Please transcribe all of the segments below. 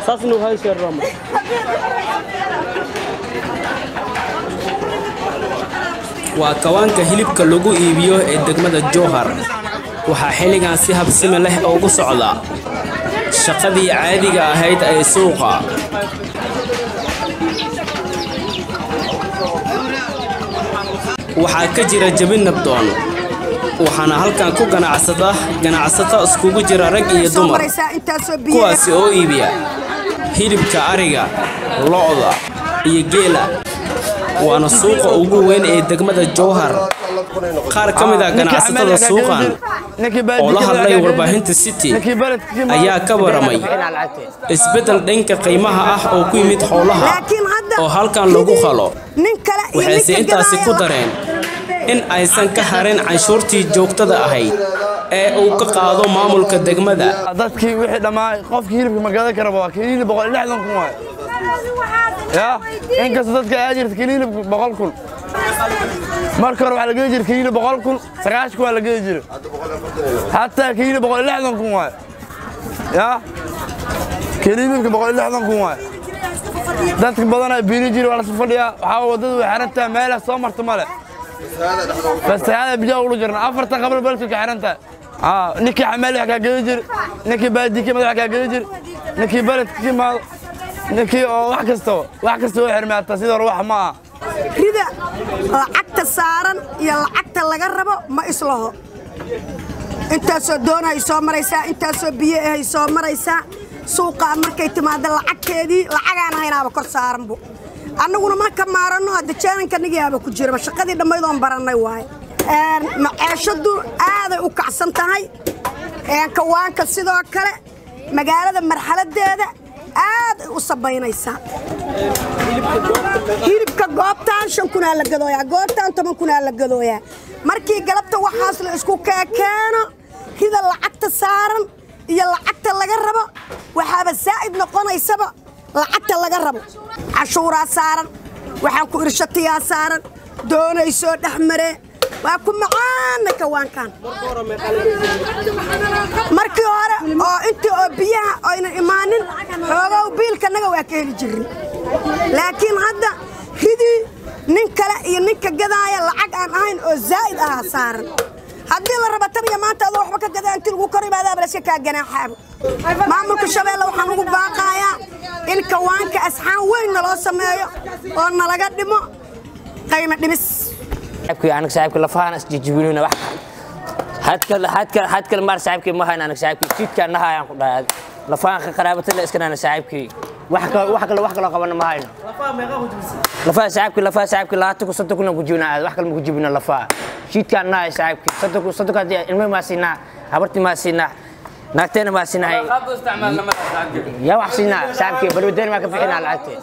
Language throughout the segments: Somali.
saasna waxay sheerrama waa kawaanka hilibka lagu iibiyo ee degmada jowhar waxaa xilligan si habsimi leh ugu socda shaqadii caadiga ahayd ee suuqa waxaa ka jira jebin nabdoon waxaana halkan ku ganacsada ganacsato iskugu jira rag iyo dumar kuwaasi oo iibiya hilibka ariga lo'da iyo geela waana suuqa ugu weyn ee degmada jowhar qaar ka mid ah ganacsatada suuqan oo la hadlay warbaahinta city ayaa ka waramay isbeddel dhanka qiimaha ah oo ku yimid xoolaha oo halkan lagu qalo waxayse intaasi ku dareen in aysan ka harin canshuurtii joogtada ahayd ee uu ka qaado maamulka degmada dadkii wixii dhammaa qofkii hilibka ma gadan karaba waa kiliili boqol iyo lixdan kun waay ya inkastoo dadka aa jirta kiliili boqol kun marka hore waxaa la gedi jiray kiliili boqol kun sagaashan kun waa la gedi jiray hataa kiliili boqol iyo lixdan kun waay ya kiliilibka boqol iyo lixdan kun waay dadka badanaa biili jiri waa lasu fadhiyaa waxaa waddadu way xiran tahay meelah soo marta male fastaxaada biyaa ulu jirna afartan qabl balka ka xiran tahay ninkii xamaali wax kaa gedi jiri ninkii baadikii madax kaa gedi jiri ninkii beledka ka imaado ninkii oo wax kastaba wax kasta oo xirmaata sidoo hore wax ma aha rida lacagta saaran iyo lacagta laga rabo ma islaho intaasoo doonahay soo maraysaa intaasoo biyo ahay soo maraysaa suuqaa markay timaada lacagteedii lacagaan haynaaba kor saaranbu annaguna marka maaranno hadda jeenankanigiyaaba ku jiraba shaqadii dhammaydoon barannay waaye maceeshadu aaday u kacsan tahay kawaanka sidoo kale magaalada marxaladeeda aaday u sabaynaysaa hilibka goobtaan shan kunaa la gadooyaa goobtaan toban kunaa la gadooyaa markii galabta waxaas la isku keekeeno rida lacagta saaran iyo lacagta laga rabo waxaaba saa'id noqonaysaba lacagta laga rabo cashuuraa saaran waxaan ku irshatiyaa saaran doonaysoo dhex maree waa ku macaana kawaankan markii hore oo intii oo biyaha aynan imaanin xoogow biilkanaga waa ka heli jirin laakiin hadda ridii nin kale iyo ninka gadaaya lacag aan ahayn oo zaa'id ahaa saaran haddii la raba tan iyo maanta adoo waxba ka gadaa intii lagu kor imaadaaba laska kaa ganaaxaabo maamulka shabeelle waxaan ugu baaqaayaa in kawaanka asxaan weyn naloo sameeyo oo nalaga dhimo qayma dhimis aniga saaxiibka lafahan isjijibinina wax hadkal hadkal hadkal maar saaxiibkii ma hayna aniga saaxiibkii jidka nahayaan ku dhahay lafahan ka qaraabatana iskanana saaxiibkii wax kale wax kale wax kale qabana ma hayno lafaha saaxiibkii lafaha saaxiibkii labaatan kun soddon kuna ku jibina wax kale ma ku jibina lafaha jidkaan nahay saaxiibkii soddon kun soddon kun ilmo maa siinaa habartii maa siinaa naagteena maa siinahay yaa wax siinaa saaxiibkii balwadeena maa ka bixinaa lacagtee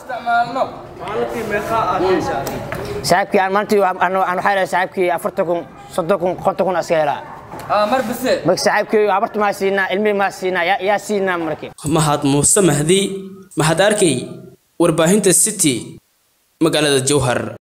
saaxiibkii aan maalintii aan waxaa helay saaxiibkii afartan kun soddon kun konton kun aska helaa marka saaxiibkii habarta maa siinaa ilmihii maa siinaa yaa siinaa markii mahad muuse mahdi mahad arkey warbaahinta city magaalada jowhar